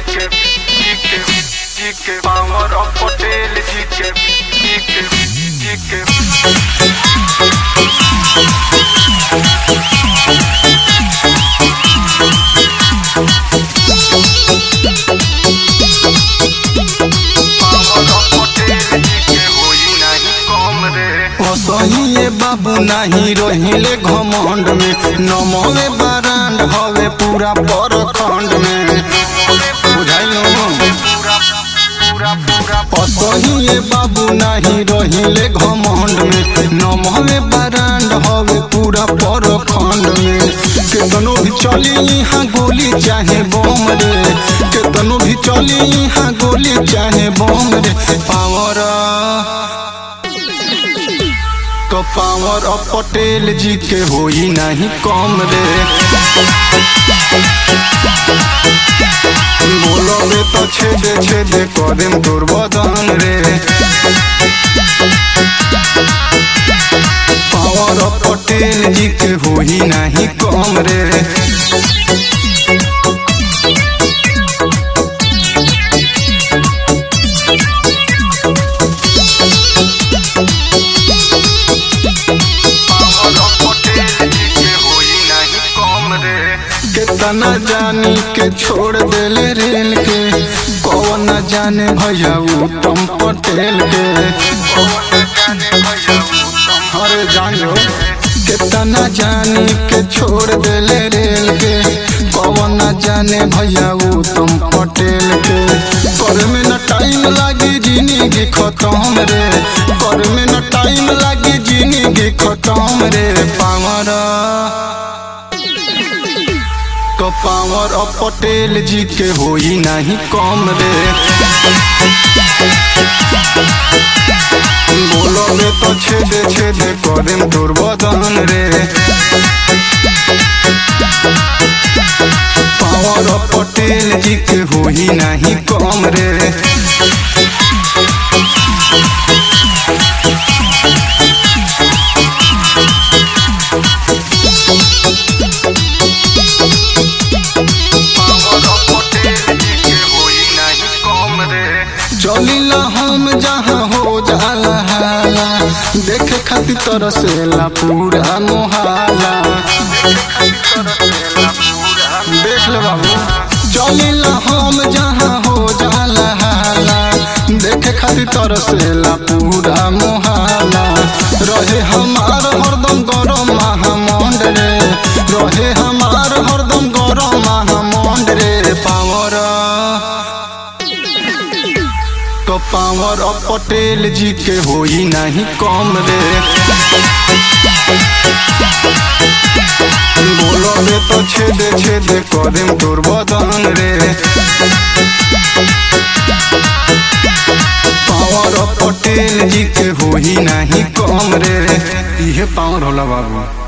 के जी के जी के पावर ऑफ पटेल जी के जी के जी के पावर ऑफ पटेल जी के होई नहीं कम रे असहिए बाबू नाही रहिले घमंड में नमवे बरांड हवे पूरा परखंड में बुझाइलो पूरा पूरा पूरा असहिए बाबू नाही रहिले घमंड में नमवे बरांड हवे पूरा परखंड में केतनो भी चली यहाँ गोली चाहे बम रे केतनो भी चली यहाँ गोली चाहे बम रे पावर तो पावर ऑफ पटेल जी के होई नहीं कम रे बोलोगे तो छेदे छेदे करेम दुर्बदन रे पावर ऑफ पटेल जी के होई नहीं कम रे पावर ऑफ पटेल जी के होई नहीं कम रे कितना जानी के छोड़ देले रेल के कौन न जाने भैया उत्तम पटेल के अरे जानो कितना जानी के छोड़ देले रेल के कौन न जाने भैया उत्तम पटेल के कर में न टाइम लागी जिंदगी खत्म रे कर में न टाइम लागी जिंदगी खत्म रे पावर तो पावर ऑफ पटेल जी के होई नहीं कम रे बोलोगे तो छेदे छेदे करेम दुर्बदन रे पावर ऑफ पटेल जी के होई नहीं कम रे पावर ऑफ पटेल जी के होई नहीं कम रे चलिला हम जहाँ हो जाला हाला देखे खातिर तरसेला पूरा मोहाला देख ले बाबू चलिला हम जहाँ हो जाला हाला देखे खातिर तरसेला पूरा मोहाला रहे हमार हरदम गरम महामंड रे रहे हमार हरदम गरम महामंड रे पावर तो पावर ऑफ पटेल जी के होई नहीं कम रे बोलोगे तो छेदे छेदे करेम दुर्बदन रे पावर ऑफ पटेल जी के होई नहीं कम रे इहे पावर होला बाबू